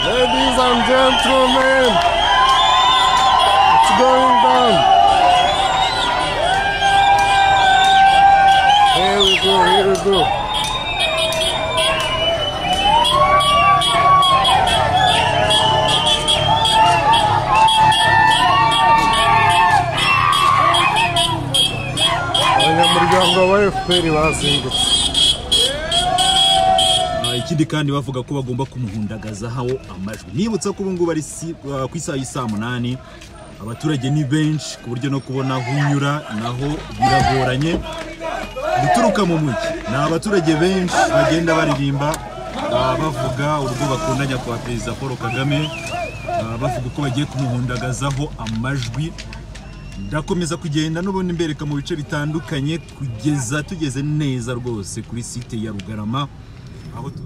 ladies and gentlemen. It's going down. Here we go, here we go. abanyamuryango ba efuperi bazindutse ikindi kandi bavuga ko bagomba kumuhundagazaho amajwi nibutsa ko ubungubu ari si- ah, ku isaha y'isaa munani abaturage ni benshi ku buryo no kubona aho unyura naho biragoranye guturuka mu mujyi ni abaturage benshi bagenda baririmba ah, bavuga urwo bakunda nyakubahwa perezida paul kagame ah, bavuga uko bagiye kumuhundagazaho amajwi ndakomeza kugenda n'ubundi mbereka mu bice bitandukanye kugeza tugeze neza rwose kuri site ya rugarama aho t-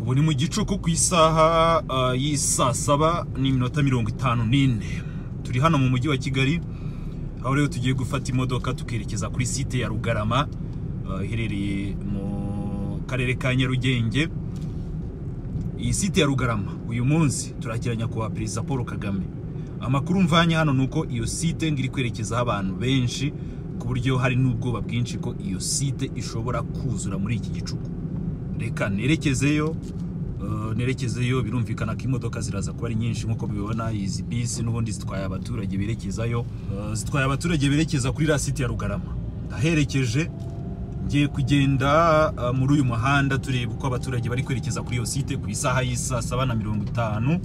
ubu ni mu gicuku ku isaha ah, y'i saa saba n'iminota mirongo itanu n'ine turi hano mu mujyi wa kigali aho rero tugiye gufata imodoka tukerekeza kuri site ya rugarama ah, iherereye mu karere ka nyarugenge iyi site ya rugarama uyu munsi turakira nyakubahwa perezida paul kagame amakuru mvanye hano ni uko iyo site ngo iri kwerekezaho abantu benshi ku buryo hari n'ubwoba bwinshi ko iyo site ishobora kuzura muri iki gicuku reka nerekezeyo eh, nerekezeyo birumvikana ko imodoka ziraza kuba ari nyinshi nk'uko mubibona izi bisi n'ubundi zitwaye abaturage berekezayo Eh, zitwaye abaturage berekeza kuri iriya site ya rugarama ndaherekeje ngiye kugenda uh, muri uyu muhanda tureba uko abaturage bari kwerekeza kuri iyo site ku isaha y'isaa saba na mirongo itanu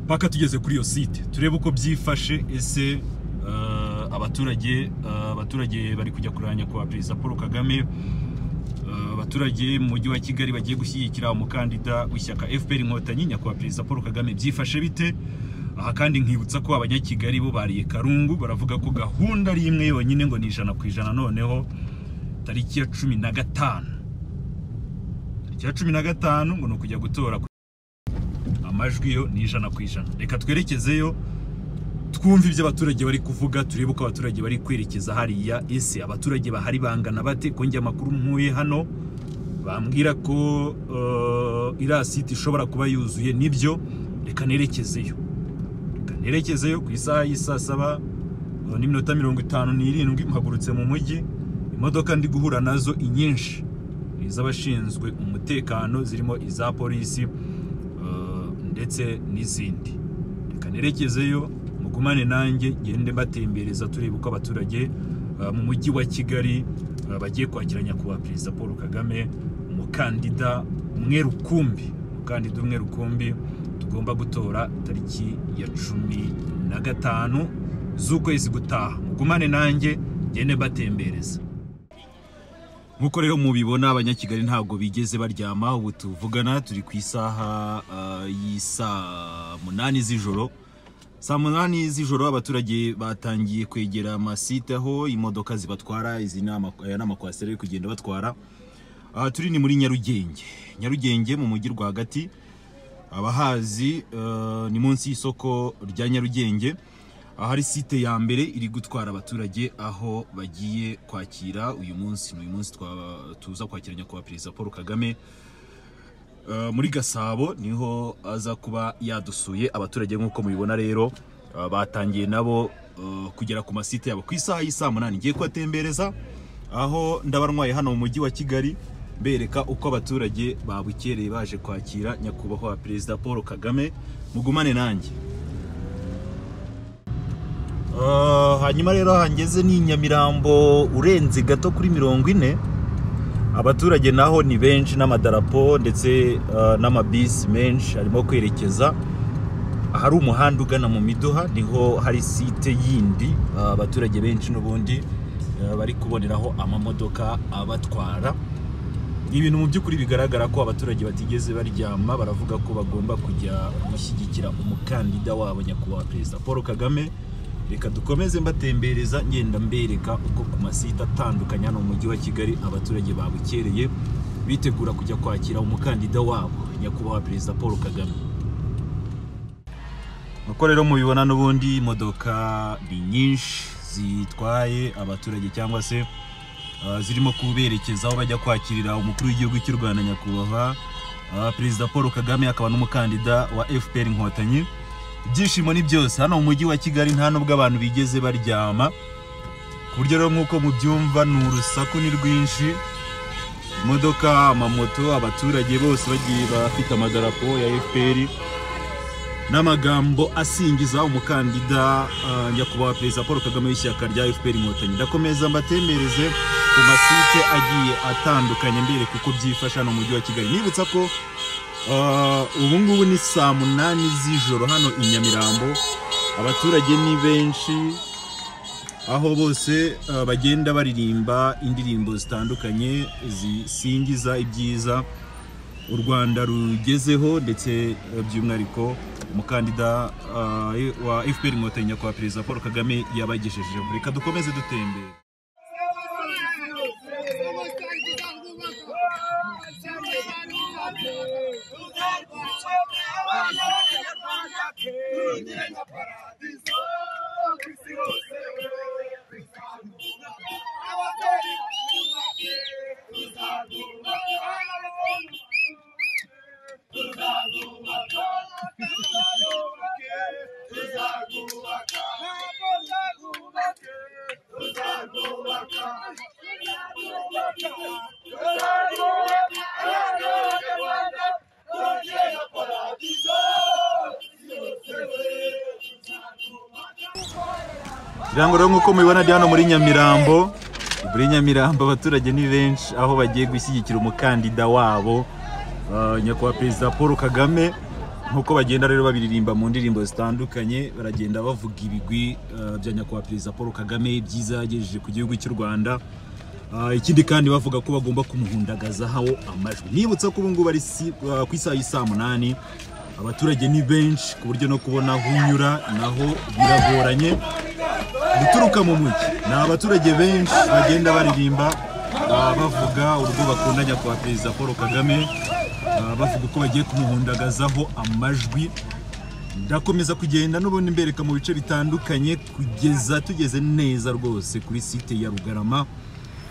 mpaka tugeze kuri iyo site turebe uko byifashe ese uh, abaturage uh, abaturage bari kujya kuranya kwa perezida paul kagame Uh, abaturage mu mujyi wa kigali bagiye gushyigikira umukandida w'ishyaka fpr inkotanyi nyakubahwa perezida paul kagame byifashe bite aha kandi nkibutsa ko abanyakigali bo bariye karungu baravuga ko gahunda ari imwe yonyine ngo ni ijana ku ijana noneho tariki ya cumi na gatanu tariki ya cumi na gatanu ngo ni ukujya gutora ku- amajwi yo ni ijana ku ijana reka twerekezeyo twumve ibyo abaturage bari kuvuga turebe uko abaturage bari kwerekeza hariya ese abaturage bahari bangana bate ko njye amakuru nkuye hano bambwira ko uh, iriya site ishobora kuba yuzuye nibyo reka nerekezeyo reka nerekezeyo ku isaha y'isaa saba uh, n'iminota mirongo itanu n'irindwi mpagurutse mu mujyi imodoka ndi guhura nazo inyinshi iz'abashinzwe umutekano zirimo iza polisi uh, ndetse n'izindi reka nerekezeyo mugumane nanjye ngende mbatembereza turebe uko abaturage uh, mu mujyi wa kigali uh, bagiye kwakira nyakubahwa perezida paul kagame umukandida umwe rukumbi umukandida umwe rukumbi tugomba gutora tariki ya cumi na gatanu z'ukwezi gutaha mugumane nanjye ngende mbatembereza nk'uko rero mubibona abanyakigali ntabwo bigeze baryama ubu tuvugana turi ku isaha ah, y'isaa munani z'ijoro saa munani z'ijoro abaturage batangiye kwegera amasite aho imodoka zibatwara izi ni ama- aya ni amakwasiteri ari kugenda batwara aha turi ni muri nyarugenge nyarugenge mu mujyi rwagati abahazi eh, ni munsi y'isoko rya nyarugenge ahari site ya mbere iri gutwara abaturage aho bagiye kwakira uyu munsi ni uyu munsi twa- tuza kwakira nyakubahwa perezida paul kagame Eh, muri gasabo niho aza kuba yadusuye abaturage nk'uko mubibona rero eh, batangiye nabo eh, kugera ku masite yabo ku isaha y'isaa munani ngiye kubatembereza aho ndabarwaye hano mu mujyi wa kigali bereka uko abaturage babukereye baje kwakira nyakubahwa perezida paul kagame mugumane nanjye Eh, hanyuma rero hangeze ni nyamirambo urenze gato kuri mirongo ine abaturage naho ni benshi n'amadarapo ndetse eh, n'amabisi menshi arimo kwerekeza ahari umuhanda ugana mu miduha niho hari site yindi eh, abaturage benshi n'ubundi eh, bari kuboneraho amamodoka abatwara ni ibintu mu by'ukuri bigaragara ko abaturage batigeze baryama baravuga ko bagomba kujya gushyigikira umukandida wabo nyakubahwa perezida paul kagame reka dukomeze mbatembereza ngenda mbereka uko ku masite atandukanye hano mu mujyi wa kigali abaturage babukereye bitegura kujya kwakira umukandida wabo nyakubahwa perezida paul kagame uko rero mubibona n'ubundi imodoka ni nyinshi zitwaye abaturage cyangwa se Uh, zirimo kuberekeza aho bajya kwakirira umukuru w'igihugu cy'u rwanda nyakubahwa Ah, perezida paul kagame akaba n'umukandida wa fpr inkotanyi ibyishimo ni byose hano mu mujyi wa kigali nta nubwo abantu bigeze baryama ku buryo rero nk'uko mubyumva ni urusaku ni rwinshi imodoka amamoto abaturage bose bagiye bafite amadarapo ya fpr n'amagambo asingiza umukandida ah, nyakubahwa perezida paul kagame w'ishyaka rya fpr inkotanyi ndakomeza mbatembereze ku masite agiye atandukanye mbereka uko byifasha hano mu mujyi wa kigali nibutsa ko ah, ubu ngubu ni saa munani z'ijoro hano i nyamirambo abaturage ni benshi aho bose uh, bagenda baririmba indirimbo zitandukanye zisingiza ibyiza u Rwanda rugezeho ndetse uh, by'umwihariko umukandida uh, wa FPR Inkotanyi nyakubahwa perezida Paul Kagame yabagejejeho reka dukomeze dutembere Ibirango rero nk'uko mubibona ndi hano muri Nyamirambo muri Nyamirambo abaturage ni benshi aho bagiye gushyigikira umukandida wabo uh, nyakubahwa perezida Paul Kagame nk'uko bagenda rero babiririmba mu ndirimbo zitandukanye baragenda bavuga ibigwi uh, bya nyakubahwa perezida Paul Kagame ibyiza yagejeje ku gihugu cy'u Rwanda Uh, ikindi kandi bavuga ko bagomba kumuhundagazaho amajwi nibutsa ko ubu ngubu ari si- uh, ku isaha y'i saa munani abaturage ni benshi ku buryo no kubona aho unyura naho biragoranye guturuka mu mujyi ni abaturage benshi bagenda baririmba ah, bavuga urwo bakunda nyakubahwa perezida paul kagame ah, bavuga uko bagiye kumuhundagazaho amajwi ndakomeza kugenda n'ubundi mbereka mu bice bitandukanye kugeza tugeze neza rwose kuri site ya rugarama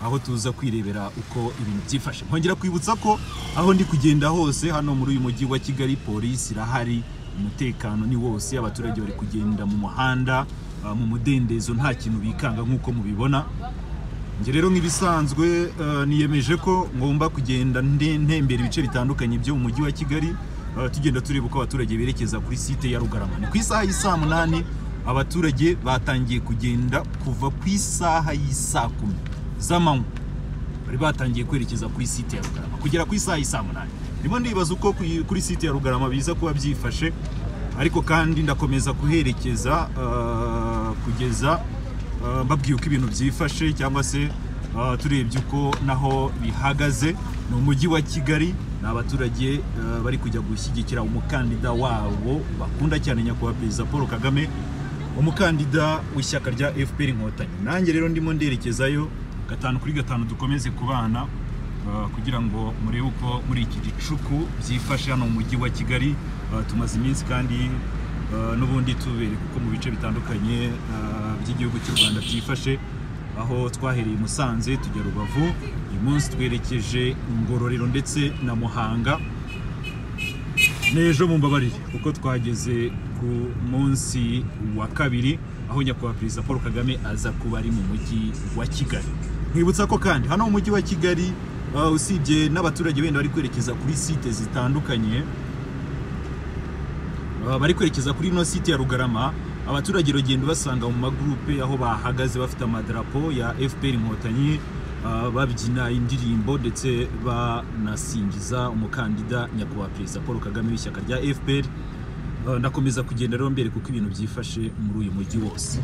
aho tuza kwirebera uko ibintu byifashe nkongera kwibutsa ko aho ndi kugenda hose hano muri uyu mujyi wa kigali polisi irahari umutekano ni wose abaturage bari kugenda mu muhanda ah, mu mudendezo nta kintu bikanga nk'uko mubibona njye rero nk'ibisanzwe eh, niyemeje ko ngomba kugenda nde- ntembera ibice bitandukanye byo mu mujyi wa kigali eh, tugenda tureba uko abaturage berekeza kuri site ya rugarama ni ku isaha y'i saa munani abaturage batangiye kugenda kuva ku isaha y'i saa kumi z'amanywa bari batangiye kwerekeza kuri site ya rugarama kugera ku isaha y'i saa munani ndimo ndibaza uko kuyi- kuri site ya rugarama biza kuba byifashe ariko kandi ndakomeza kuherekeza eh, kugeza Uh, mbabwiye uko ibintu byifashe cyangwa se uh, turebye uko naho bihagaze ni umujyi wa kigali ni abaturage uh, bari kujya gushyigikira umukandida wabo bakunda cyane nyakubahwa perezida paul kagame umukandida w'ishyaka rya fpr inkotanyi nanjye rero ndimo nderekezayo gatanu kuri gatanu dukomeze kubana uh, kugira ngo murebe uko muri iki gicuku byifashe hano mu mujyi wa kigali Uh, tumaze iminsi kandi Uh, n'ubundi tubereka uko mu bice bitandukanye uh, by'igihugu cy'u Rwanda byifashe aho twahereye i Musanze tujya Rubavu uyu munsi twerekeje Ngororero ndetse na Muhanga n'ejo mumbabarire kuko twageze ku munsi wa kabiri aho nyakubahwa perezida paul kagame aza kuba ari mu mujyi wa kigali mwibutsa ko kandi hano mu mujyi wa kigali uh, usibye n'abaturage benda bari kwerekeza kuri site zitandukanye Uh, bari kwerekeza kuri ino site ya Rugarama abaturage bagenda basanga mu magurupe aho bahagaze bafite amadarapo ya FPR Inkotanyi uh, babyina indirimbo ndetse banasingiza umukandida nyakubahwa perezida Paul Kagame w'ishyaka rya FPR Uh, ndakomeza kugenda rero mbere kuko ibintu byifashe muri uyu mujyi wose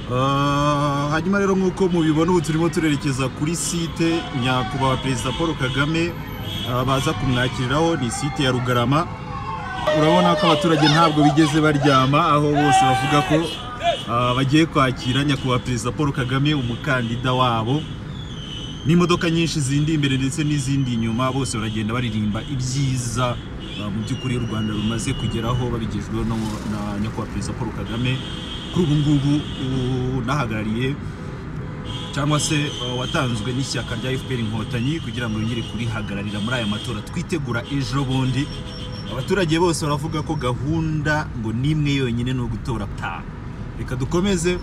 Uh, hanyuma rero nk'uko mubibona ubu turimo turerekeza kuri site nyakubahwa perezida paul kagame uh, baza kumwakiriraho ni site ya rugarama urabona ko abaturage ntabwo bigeze baryama aho bose bavuga ko uh, bagiye kwakira nyakubahwa perezida paul kagame umukandida wabo n'imodoka nyinshi zindi imbere ndetse n'izindi inyuma bose baragenda baririmba ibyiza uh, mu by'ukuri u rwanda rumaze kugeraho babigejweho no- na nyakubahwa perezida paul kagame kuri ubu ngubu ubu nahagarariye cyangwa se uh, watanzwe n'ishyaka rya FPR inkotanyi kugira ngo yongere kurihagararira muri aya matora twitegura ejo bundi abaturage bose baravuga ko gahunda ngo n'imwe yonyine ni ugutora ta reka dukomeze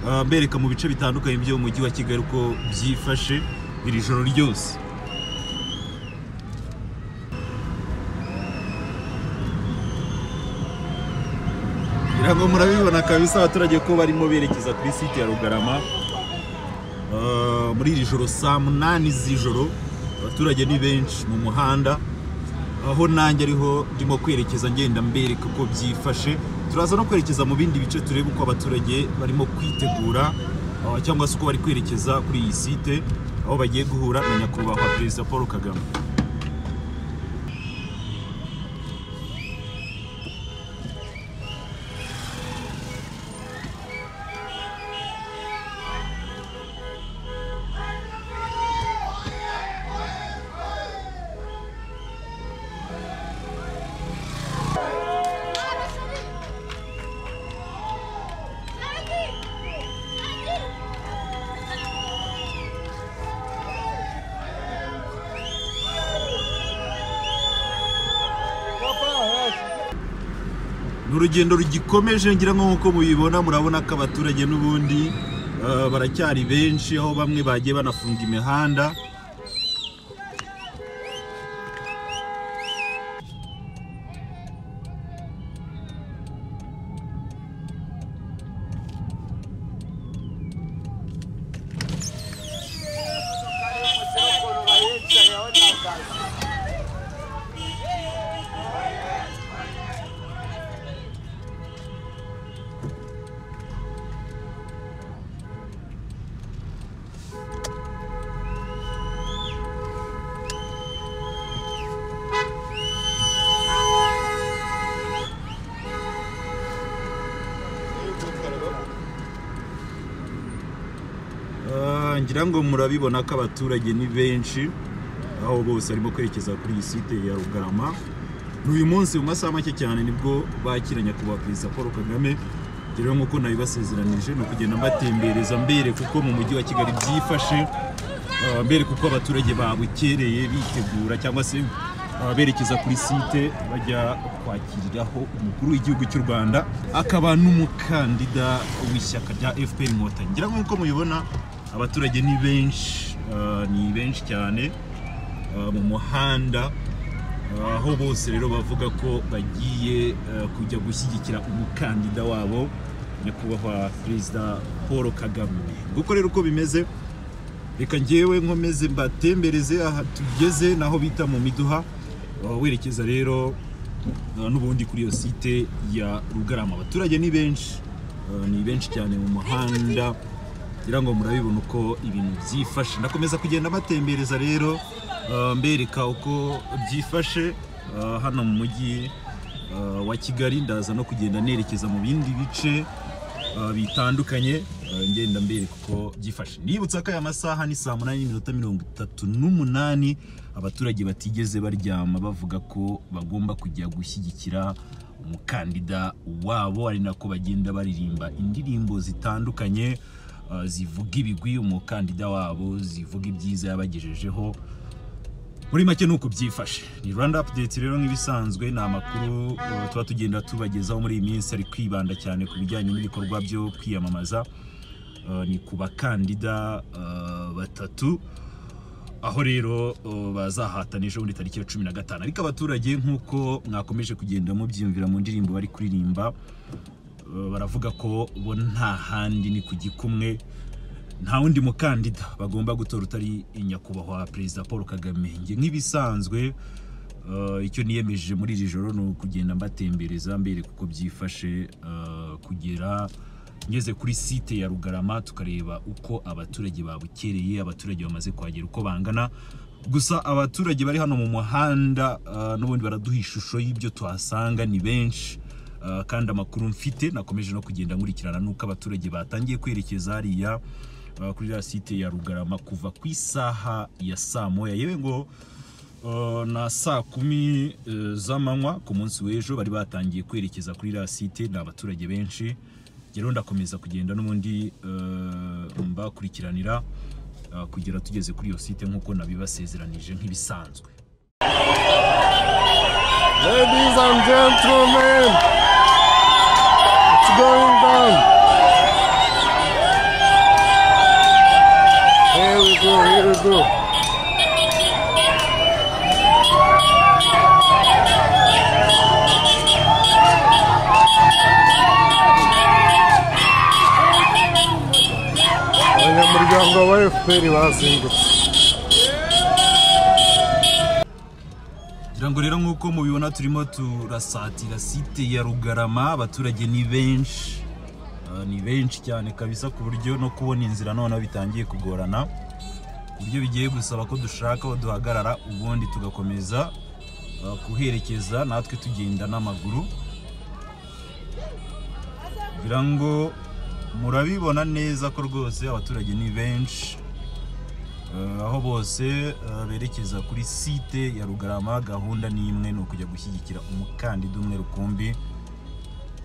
uh, mbereka mu bice bitandukanye by'umujyi wa kigali uko byifashe iri joro ryose ngira ngo murabibona kabisa abaturage ko barimo berekeza kuri site ya rugarama Uh, muri iri joro saa munani z'ijoro abaturage ni benshi mu muhanda aho nanjye ariho ndimo kwerekeza ngenda mbereka uko byifashe turaza no kwerekeza mu bindi bice turebe uko abaturage barimo kwitegura uh, cyangwa se uko bari kwerekeza kuri iyi site aho bagiye guhura na nyakubahwa perezida paul kagame ni urugendo rugikomeje ngira ngo nk'uko mubibona murabona ko abaturage n'ubundi eh, baracyari benshi aho bamwe bagiye banafunga imihanda Ah, ngira ngo murabibona ko abaturage ni benshi aho bose barimo kwerekeza kuri iyi site ya rugarama ni uyu munsi mu masaha make cyane nibwo bakira nyakubahwa perezida paul kagame rero nk'uko nabibasezeranije ni ukugenda mbatembereza mbere kuko mu mujyi wa kigali byifashe ah, mbere kuko abaturage babukereye bitegura cyangwa se ah, berekeza kuri site bajya kwakiriraho umukuru w'igihugu cy'u rwanda akaba n'umukandida w'ishyaka rya fpr inkotanyi ngira ngo nk'uko mubibona abaturage ni benshi ah, ni benshi cyane ah, mu muhanda ah, aho bose rero bavuga ko bagiye ah, kujya gushyigikira umukandida wabo nyakubahwa perezida paul kagame nguko rero uko bimeze reka ngewe nkomeze mbatembereze aha tugeze naho bita mu miduha Ah, werekeza rero ah, n'ubundi kuri iyo site ya rugarama abaturage ni benshi ah, ni benshi cyane mu muhanda ngira ngo murabibona uko ibintu byifashe ndakomeza kugenda mbatembereza rero uh, mbereka uko byifashe uh, hano mu mujyi uh, wa kigali ndaza no kugenda nerekeza mu bindi bice uh, bitandukanye uh, ngenda mbereka uko byifashe nibutsa ko aya masaha ni saa munani n'iminota mirongo itatu n'umunani abaturage batigeze baryama bavuga ko bagomba kujya gushyigikira umukandida wabo ari nako bagenda baririmba indirimbo zitandukanye uh, zivuga ibigwi umukandida wabo zivuga ibyiza yabagejejeho muri make nuko byifashe ni rwanda update rero nk'ibisanzwe ni amakuru uh, tuba tugenda tubagezaho muri iyi minsi ari kwibanda cyane ku bijyanye n'ibikorwa byo kwiyamamaza Uh, ni ku bakandida uh, batatu aho rero uh, bazahatana ejo bundi tariki ya cumi na gatanu ariko abaturage nk'uko mwakomeje kugenda mubyiyumvira mu ndirimbo bari kuririmba uh, baravuga ko bo nta handi ni ku gikumwe nta wundi mukandida bagomba gutora utari nyakubahwa perezida paul kagame njye nk'ibisanzwe uh, icyo niyemeje muri iri joro ni ukugenda mbatembereza mbereka uko byifashe uh, kugera ngeze kuri site ya rugarama tukareba uko abaturage babukereye abaturage bamaze kuhagera uko bangana gusa abaturage bari hano mu muhanda uh, n'ubundi baraduha ishusho y'ibyo tuhasanga ni benshi Uh, kandi amakuru mfite nakomeje no kugenda nkurikirana n'uko abaturage batangiye kwerekeza hariya uh, kuri ya site ya rugarama kuva ku isaha ya saa moya yewe ngo Uh, na saa kumi uh, z'amanywa ku munsi w'ejo bari batangiye kwerekeza kuri iriya site ni abaturage benshi rero ndakomeza kugenda n'ubundi eh, mbakurikiranira eh, kugera tugeze kuri iyo site nk'uko nabibasezeranije nk'ibisanzwe Ladies and gentlemen, it's going down. Here we go, here we go. abanyamuryango ba efuperi bazindutse ngira ngo rero nk'uko mubibona turimo turasatira site ya rugarama abaturage ni benshi Ah, ni benshi cyane kabisa ku buryo no kubona inzira noneho bitangiye kugorana ku buryo bigiye gusaba ko dushaka aho duhagarara ubundi tugakomeza ah, kuherekeza natwe tugenda n'amaguru ngira ngo murabibona neza ko rwose abaturage ni benshi Eh, aho bose eh, berekeza kuri site ya rugarama gahunda ni imwe ni ukujya gushyigikira umukandida umwe rukumbi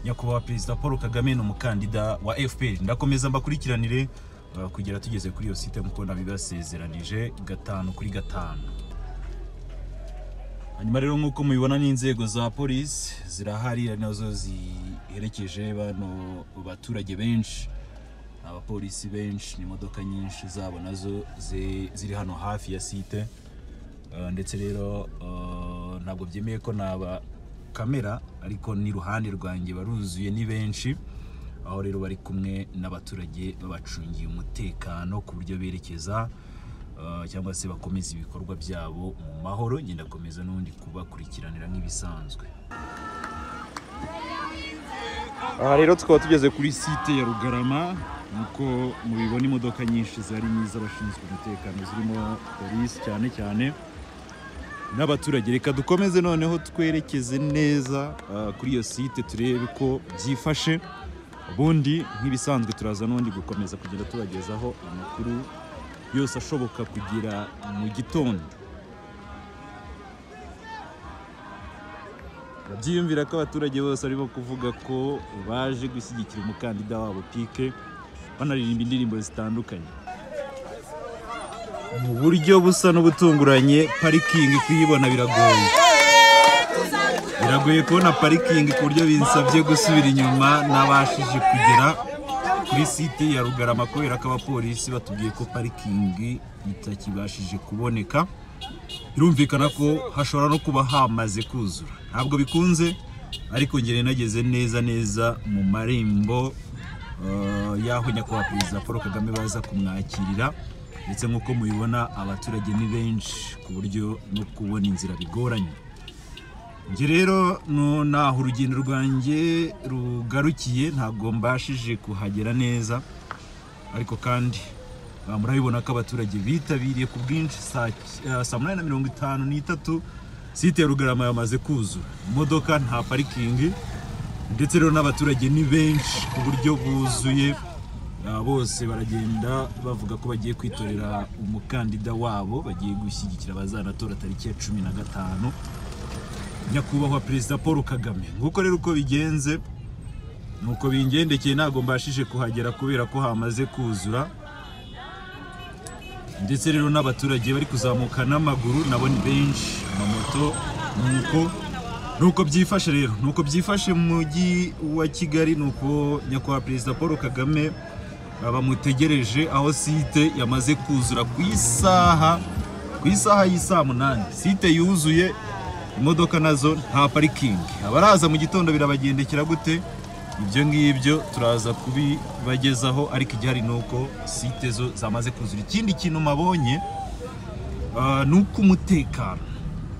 nyakubahwa perezida paul kagame ni umukandida wa fpr ndakomeza mbakurikiranire eh, kugera tugeze kuri iyo site nk'uko nabibasezeranije gatanu kuri gatanu hanyuma rero nk'uko mubibona n'inzego za polisi zirahari ari nazo ziherekeje bano baturage benshi abapolisi benshi n'imodoka nyinshi zabo nazo zi- ziri hano hafi ya site Eh, ndetse rero eh, ntabwo byemeye ko naba kamera ariko ni ruhande rwanjye baruzuye ni benshi aho rero bari kumwe n'abaturage babacungiye umutekano ku buryo berekeza eh, cyangwa se bakomeza ibikorwa byabo mu mahoro ngenda komeza n'ubundi kubakurikiranira nk'ibisanzwe aha rero tukaba tugeze kuri site ya rugarama nk'uko mubibona imodoka nyinshi zari iz'abashinzwe umutekano zirimo polisi cyane cyane n'abaturage reka dukomeze noneho twerekeze neza ah, kuri iyo site turebe ko byifashe ubundi nk'ibisanzwe turaza n'ubundi gukomeza kugenda tubagezaho amakuru yose ashoboka kugira mu gitondo Urabyiyumvira ko abaturage bose barimo kuvuga ko baje gushyigikira umukandida wabo pike banaririmba indirimbo zitandukanye mu buryo busa n'ubutunguranye parikingi kuyibona biragoye biragoye kubona parikingi ku buryo binsabye gusubira inyuma nabashije kugera kuri site ya rugarama kubera ko abapolisi batubwiye ko parikingi itakibashije kuboneka birumvikana ko hashobora no kuba hamaze kuzura ntabwo bikunze ariko ngere nageze neza neza mu marembo eh, y'aho nyakubahwa perezida paul kagame baza kumwakirira ndetse nk'uko mubibona abaturage ni benshi ku buryo no kubona inzira bigoranye njye rero no- naho urugendo rwanjye rugarukiye ntabwo mbashije kuhagera neza ariko kandi ah, murabibona ko abaturage bitabiriye ku bwinshi saa ki- ah, saa munani na mirongo itanu n'itatu site ya rugarama yamaze kuzura imodoka nta parikingi ndetse rero n'abaturage ni benshi ku buryo buzuye Ah, bose baragenda bavuga ko bagiye kwitorera umukandida wabo bagiye gushyigikira abazanatora tariki ya cumi na gatanu nyakubahwa perezida paul kagame nguko rero uko bigenze nuko bingendekeye ntabwo mbashije kuhagera kubera ko hamaze kuzura ndetse rero n'abaturage bari kuzamuka n'amaguru nabo ni benshi amamoto nuko nuko byifashe rero nuko byifashe mu mujyi wa kigali nuko nyakubahwa perezida paul kagame ah, bamutegereje aho site yamaze kuzura ku isaha ku isaha y'isaa munani site yuzuye imodoka nazo nta parikingi abaraza mu gitondo birabagendekera gute ibyo ngibyo turaza kubibagezaho ariko igihari ni uko site zo zamaze kuzura ikindi kintu mabonye ah, ni uko umutekano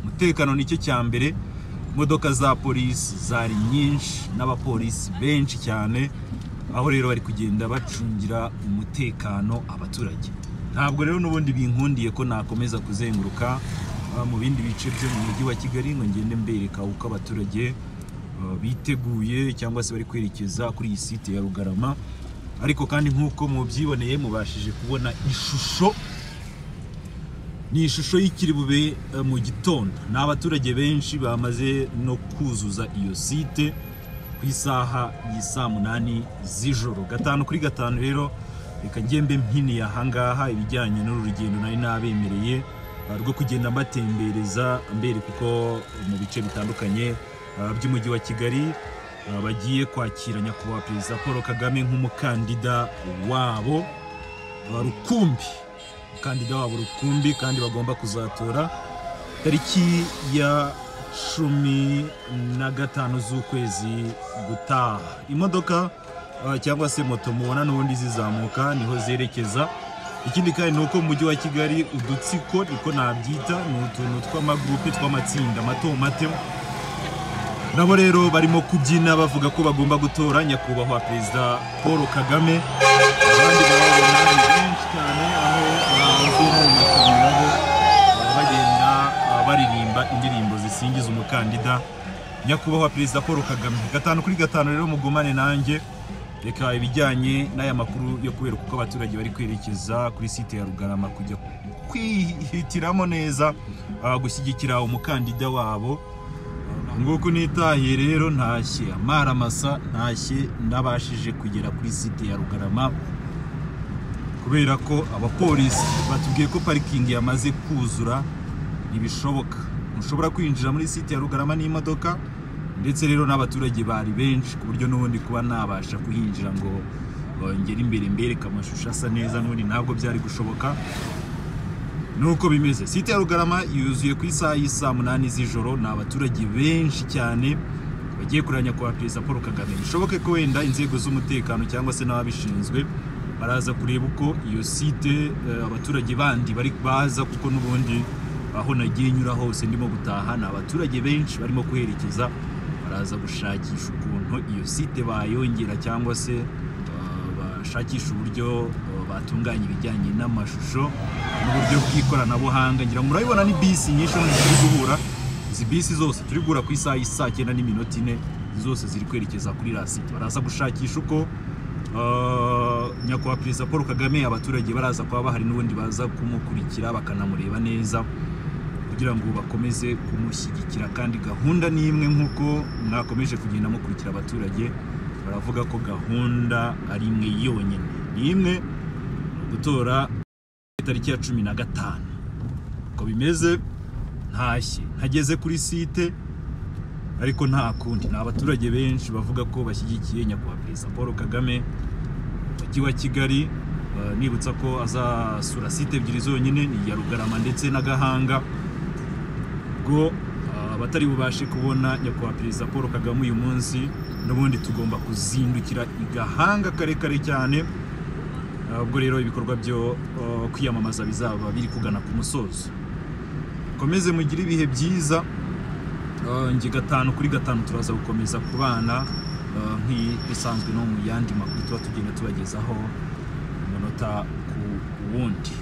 umutekano nicyo cya mbere imodoka za polisi zari nyinshi n'abapolisi benshi cyane aho rero bari kugenda bacungira umutekano abaturage ntabwo rero n'ubundi binkundiye ko nakomeza kuzenguruka ah, mu bindi bice byo mu mujyi wa kigali ngo ngende mbereka uko abaturage uh, biteguye cyangwa se bari kwerekeza kuri iyi site ya rugarama ariko kandi nk'uko mubyiboneye mubashije kubona ishusho ni ishusho y'ikiri bube uh, mu gitondo ni abaturage benshi bamaze no kuzuza iyo site ku isaha y'i saa munani z'ijoro gatanu kuri gatanu rero reka ngembe mpiniye ahangaha ibijyanye n'urugendo nari nabemereye ah, rwo kugenda mbatembereza mbere kuko mu bice bitandukanye ah, by'umujyi wa kigali ah, bagiye kwakira nyakubahwa perezida paul kagame nk'umukandida wabo ah, rukumbi umukandida wabo rukumbi kandi bagomba kuzatora tariki ya cumi na gatanu z'ukwezi gutaha imodoka ah, cyangwa se moto mubona n'ubundi zizamuka niho zerekeza ikindi kandi ni uko mu mujyi wa kigali udutsiko niko nabyita ni utuntu tw'amagurupe tw'amatsinda mato mato nabo rero barimo kubyina bavuga ko bagomba gutora nyakubahwa perezida paul kagame abandi barabona ni benshi cyane aho bavuye mu makamyo baba bagenda ah, baririmba indirimbo zisingiza umukandida nyakubahwa perezida paul kagame gatanu kuri gatanu rero mugumane nanjye reka ibijyanye n'aya makuru yo kubera kuko abaturage bari kwerekeza kuri site ya rugarama kujya kwihitiramo neza ah, gushyigikira umukandida wabo nguko nitahiye rero ntashye amaramasa ntashye nabashije kugera kuri site ya rugarama kubera ko abapolisi batubwiye ko parikingi yamaze kuzura ntibishoboka ntushobora kwinjira muri site ya rugarama n'imodoka ndetse rero n'abaturage bari benshi ku buryo n'ubundi kuba nabasha kuhinjira ngo bongere imbere mbereke amashusho asa neza n'ubundi ntabwo byari gushoboka nuko bimeze site ya rugarama yuzuye ku isaha y'i saa munani z'ijoro ni abaturage benshi cyane bagiye kureba nyakubahwa perezida paul kagame bishoboke ko wenda inzego z'umutekano cyangwa se n'ababishinzwe baraza kureba uko iyo site eh, abaturage bandi bari baza kuko n'ubundi aho nagiye nyura hose ndimo gutaha ni abaturage benshi barimo kuherekeza baraza gushakisha ukuntu iyo site bayongera cyangwa se eh, bashakisha uburyo uh, batunganya ibijyanye n'amashusho n'uburyo bw'ikoranabuhanga ngira ngo murabibona ni bisi nyinshi hano turi guhura izi bisi zose turi guhura ku isaha y'isaa cyenda n'iminota ine zose ziri kwerekeza kuri la site baraza gushakisha uko uh, nyakubahwa perezida paul kagame abaturage baraza kuba bahari n'ubundi baza kumukurikira bakanamureba neza kugira ngo bakomeze kumushyigikira kandi gahunda ni imwe nk'uko mwakomeje kugenda mukurikira abaturage baravuga ko gahunda ari imwe yonyine ni imwe gutora tariki ya cumi na gatanu uko bimeze ntashye ntageze kuri site ariko nta kundi ni abaturage benshi bavuga ko bashyigikiye nyakubahwa perezida paul kagame mujyi wa kigali eh, nibutsa ko azasura site ebyiri zonyine ni iya rugarama ndetse na gahanga ubwo ah, abatari bubashe kubona nyakubahwa perezida paul kagame uyu munsi n'ubundi tugomba kuzindukira i gahanga karekare cyane Ah, ubwo rero ibikorwa byo ah, kwiyamamaza bizaba biri kugana ku musozo komeze mugire ibihe byiza Ah, nge gatanu kuri gatanu turaza gukomeza kubana ah, nk'ibisanzwe no mu yandi makuru tuba tugenda tubagezaho umunota ku wundi